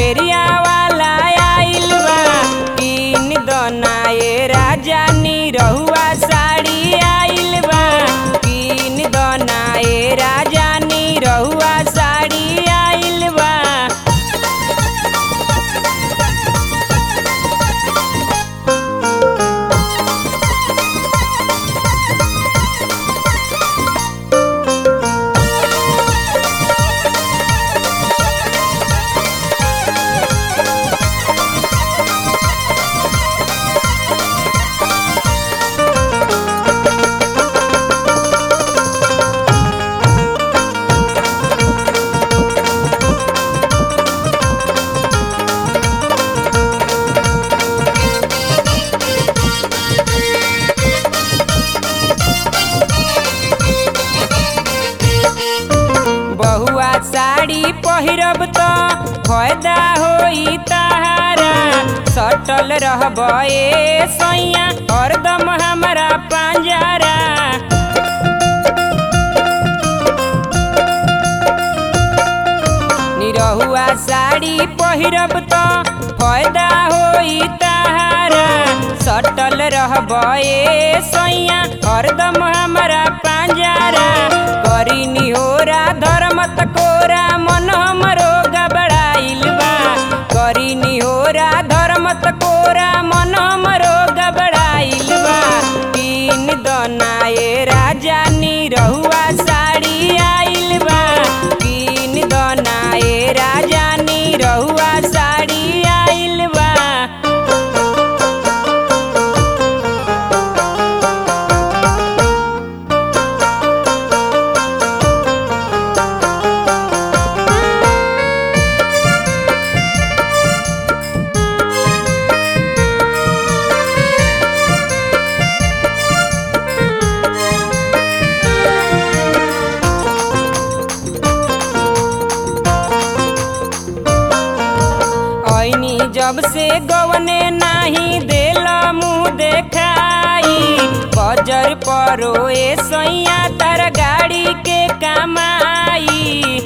फेरिया वाला आइल बा किन दना ए राजा नी रहुआ साड़ी आइल बा किन दना ए राजा नी रहुआ साड़ी आइल बा बहुआ साड़ी पहिरब त फायदा होई ताहारा सटल रहब ए सैया हरदम हमरा पांजरा निरहुआ साड़ी पहिरब त फायदा होई ताहारा सटल रहब ए सैया हरदम हमरा पांजरा करी निहोरा धर्मत कोरा मन हमरो गबड़ाइल बा करी निहोरा धर्मत कोरा मन हमरो गबड़ाइल बा तीन दना ए राजा नी रहुआ साड़ी आइल बा तीन दना ए राजा नी रहुआ साड़ी आइल बा ऐनी जब से गवने नाही देल मुँह देखाई बजर परो ए सैया तर गाड़ी के कमाई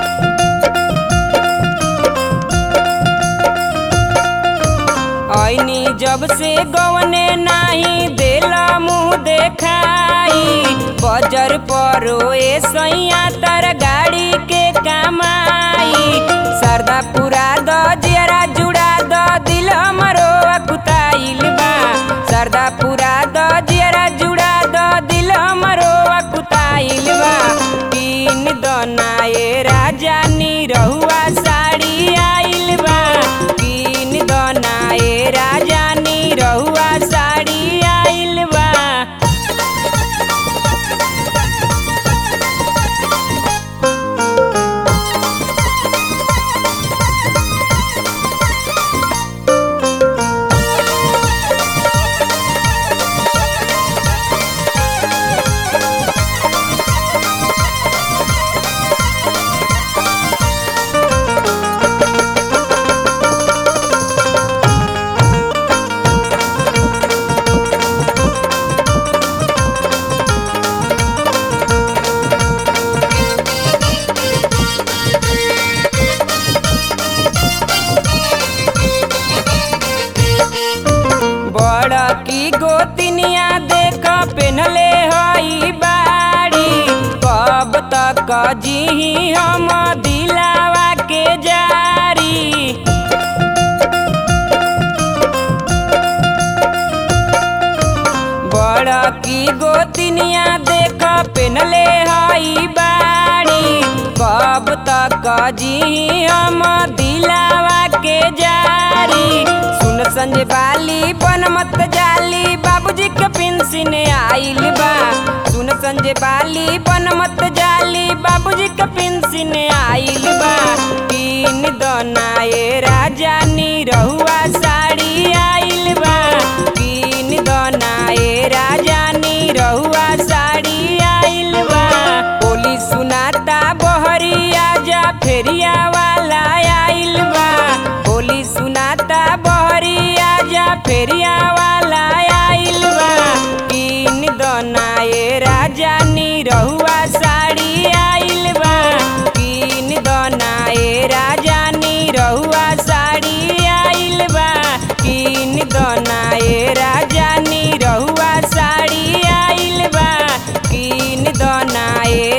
ऐनी जब से गवने नाही देल मुँह देखाई बजर परो ए सैया तर गाड़ी के कमाई सरदा पुरा द जियरा जुड़ा द दिल हमरो अकुताइल बा सरदा पुरा द जियरा जुड़ा द दिल हमरो अकुताइल बा तीन दना ए राजा नी रहुआ साड़ी आइल बा तीन दना ए राजा नी रहुआ साड़ी आइल बा बड़ की गोतिनिया देख पेनले हई बाड़ी कब तक जी हम दिलावा के जारी बड़ की गोतिनिया देख पेनले हई बाड़ी कब तक जी हम दिलावा के जारी सुन संजय बाली बन मत जाली बाबूजी के पेंशन आइल बा सुन संजय बाली बन मत जाली बाबूजी के पेंशन आइल बा तीन दना ए राजा नी रहुआ साड़ी आइल बा तीन दना ए राजा नी रहुआ साड़ी आइल बा बोली सुनाता बहरिया जा फेरिया वाला आइल बा बोली सुनाता बहरिया जा फेरिया वाला आइल बा तीन दना ए राजा नी रहुआ साड़ी आइल बा तीन दना ए राजा नी रहुआ साड़ी बनाए